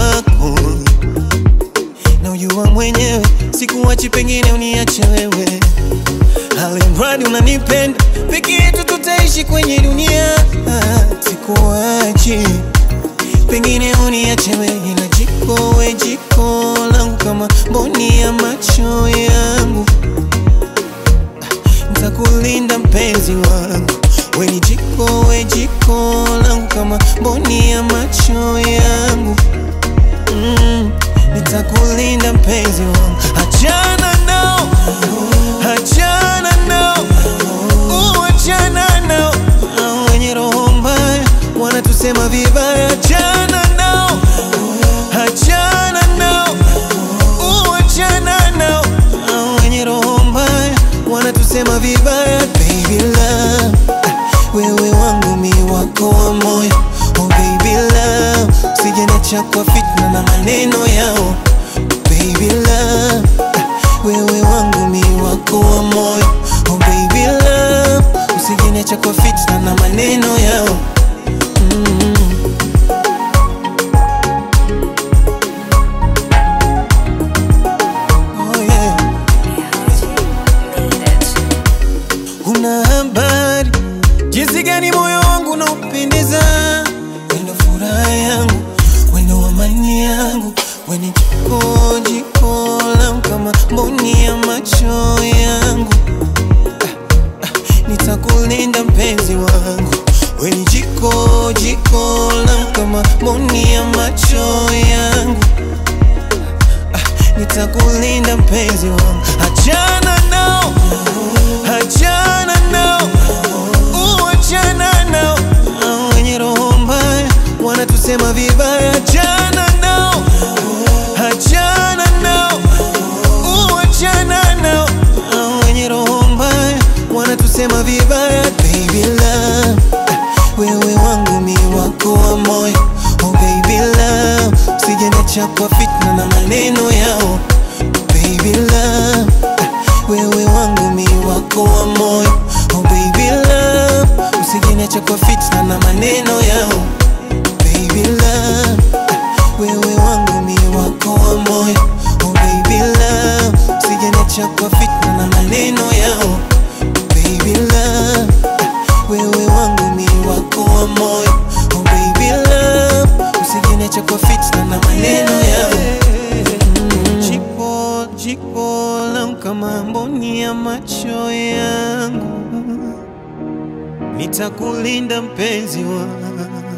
wako na ujua mwenyewe, sikuachi, pengine uniache wewe, alimradi unanipenda, peke yetu tutaishi kwenye dunia. Sikuachi, pengine uniache wewe, ila jiko we jiko langu kama mboni ya macho yangu, ntakulinda mpenzi wangu, we ni jiko we jiko langu kama mboni ya macho yangu mm, nitakulinda mpenzi wangu, achana nao, achana nao, uachana nao, Hao wenye roho mbaya wanatusema vibaya, achana nao, achana nao, uachana nao, Hao wenye roho mbaya wanatusema vibaya, baby love, wewe wangu mi wako wa moyo, oh baby love, usijeniacha kwa fitna na maneno yao, baby love, wewe wangu mi wako wa moyo, oh baby love, usijeniacha kwa fitna na maneno yao mm. Oh yeah. Una habari jinsi gani moyo wangu unaupendeza, wendo furaha yangu, wendo amani yangu, weni jiko jiko langu kama mboni ya macho yangu. Ah, ah, Nitakulinda mpenzi wangu, weni jiko jiko langu kama mboni ya macho yangu nitakulinda mpenzi wangu, achana nao, achana nao, uachana nao, Hao wenye roho mbaya wanatusema vibaya, achana nao, achana nao, uachana nao, Hao wenye roho mbaya wanatusema vibaya, baby love, wewe wangu mi wako wa moyo, oh baby love, usijeniacha kwa fitna na maneno yao, baby love, wewe wangu mi wako wa moyo, oh baby love, usijeniacha kwa fitna na maneno yao, baby love, wewe wangu mi wako wa moyo, oh baby love, usijeniacha kwa fitna na maneno yao, baby love, wewe wangu mi wako wa moyo, oh baby love, usijeniacha kwa fitna na maneno yao Jiko, jiko langu kama mboni ya macho yangu, nitakulinda mpenzi wangu